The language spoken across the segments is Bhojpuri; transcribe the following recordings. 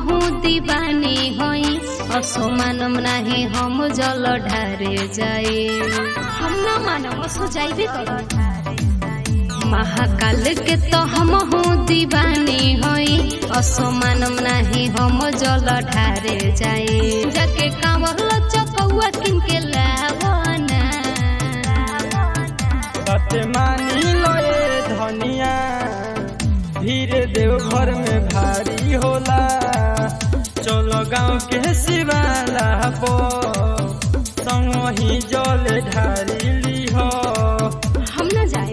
हमहू दीवानी होई असो मानम नाही हम जल ढारे जाए हम न मानम असो जाइबे कर महाकाल के तो हमहू दीवानी होई असो मानम नाही हम जल ढारे जाए जाके कांवर चकौआ किन के लावना बात मानी लए धनिया धीरे देव घर में भारी होला चलो गाँव के शिवाला पो संग ही जल ढारी लीह हम न जाए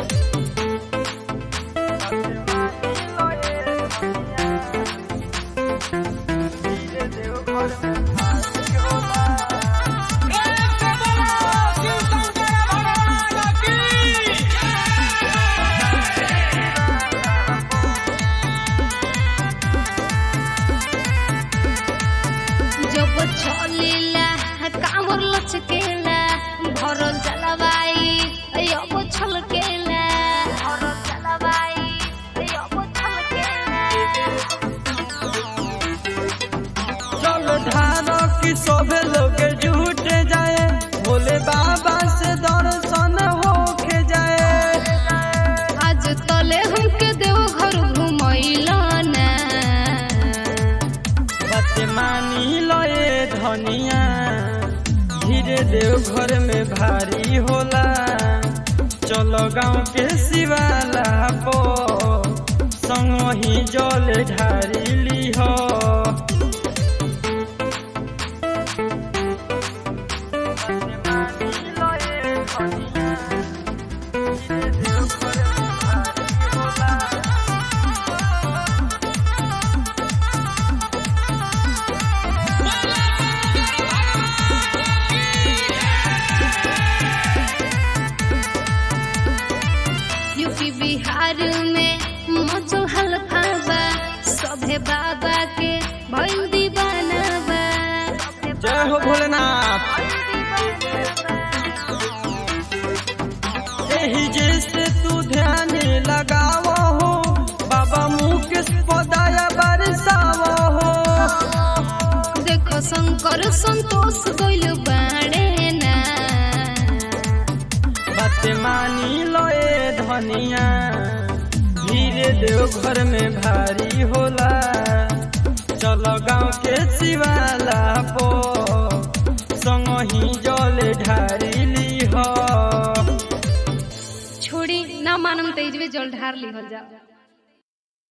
जब चलेला कांवर लचकेला भरल जलवाई अब छलकेला भरल जलवाई अब छलकेला चल ढारो की सोभे लोग झूठ जाए भोले बाबा से दर्शन होके जाए आज तले हमके देव घर घुमैला ना बात मानी लए धनिया धीरे देव घर में भारी होला चलो गाँव के शिवाला पो संग ही जल ढारी लीह यूपी बिहार में मचल हल्का बा सभे बाबा के भइल दीवाना बा जय हो भोलेनाथ एही जैसे तू ध्यान लगाव हो बाबा मुकेश पदाया बरसाव हो देखो शंकर संतोष गइल बाड़े ना बात मानी लए धनिया धीरे देव घर में भारी होला चलो गाँव के शिवाला पो संग ही जल ढारी लीह छोड़ी ना मानम तेजवे जल ढार लिहल जा